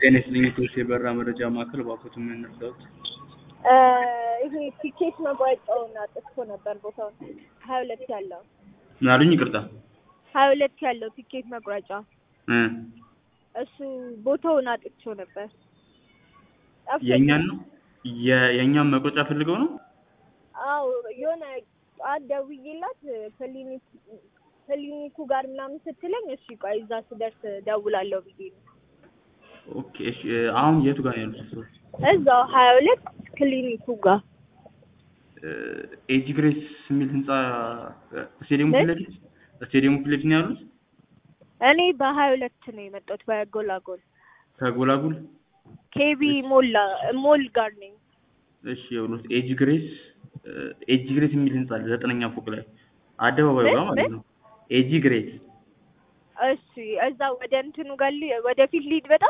ጤና ይስጥልኝ የኢትዮ የበራ መረጃ ማዕከል እባክዎትን ምን እንርዳዎት? ይሄ ቲኬት መቁረጫውን አጥፍቶ ነበር ቦታውን ሀያ ሁለት ያለው ምን አሉኝ? ይቅርታ ሀያ ሁለት ያለው ቲኬት መቁረጫ እ እሱ ቦታውን አጥቼው ነበር። ጠፍቶኝ። የእኛን ነው የ- የእኛን መቁረጫ ፈልገው ነው? አዎ የሆነ ጠዋት ደውዬላት ክሊኒክ ክሊኒኩ ጋር ምናምን ስትለኝ እሺ ቆይ እዛ ስደርስ ደውላለሁ ብዬ ነው። ኦኬ እሺ እ አሁን የቱ ጋር ነው ያሉት ሰዎች? እዛው ሀያ ሁለት ክሊኒኩ ጋር እ ኤጂ ግሬስ የሚል ህንጻ እ ስቴዲየሙ ፊት ለፊት ስቴዲየሙ ፊት ለፊት ነው ያሉት? እኔ በሀያ ሁለት ነው የመጣሁት በጎላጎል ከጎላጉል ኬቢ ሞላ ሞል ጋር ነኝ። እሺ ይኸውልዎት ኤጂ ግሬስ እ ኤጂ ግሬስ የሚል ህንጻ አለ ዘጠነኛ ፎቅ ላይ አደባባዩ ጋር ምን? ማለት ነው። ኤጂ ግሬስ እሺ እዛ ወደ እንትኑ ጋር ሊ- ወደፊት ሊድ በጣም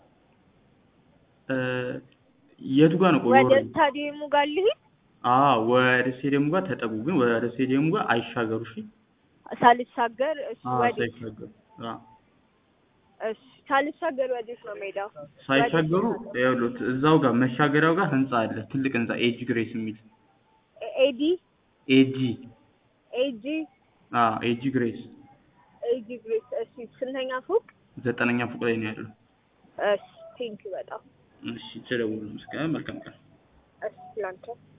እ የቱ ጋር ነው? ቆይ ወደ ወረድ ስታዲየሙ ጋር ልሂድ አዎ ወደ ስቴዲየሙ ጋር ተጠጉ፣ ግን ወደ ስቴዲየሙ ጋር አይሻገሩ። እሺ ሳልሻገር እሺ አዎ ወዴት ሳይሻገሩ አዎ እሺ ሳልሻገር ወዴት ነው ሜዳው? ሳይሻገሩ ወዴት? ይኸውልዎት እዛው ጋር መሻገሪያው ጋር ህንጻ አለ፣ ትልቅ ህንጻ ኤጂ ግሬስ የሚል ኤ- ኤዲ ኤጂ ኤጂ አዎ ኤጂ ግሬስ ኤጂ ግሬስ እሺ ስንተኛ ፎቅ? ዘጠነኛ ፎቅ ላይ ነው ያለው። እሺ ቴንክ በጣም እሺ ተደውሉ። እስከ መልካም ቀን። እሺ ላንተ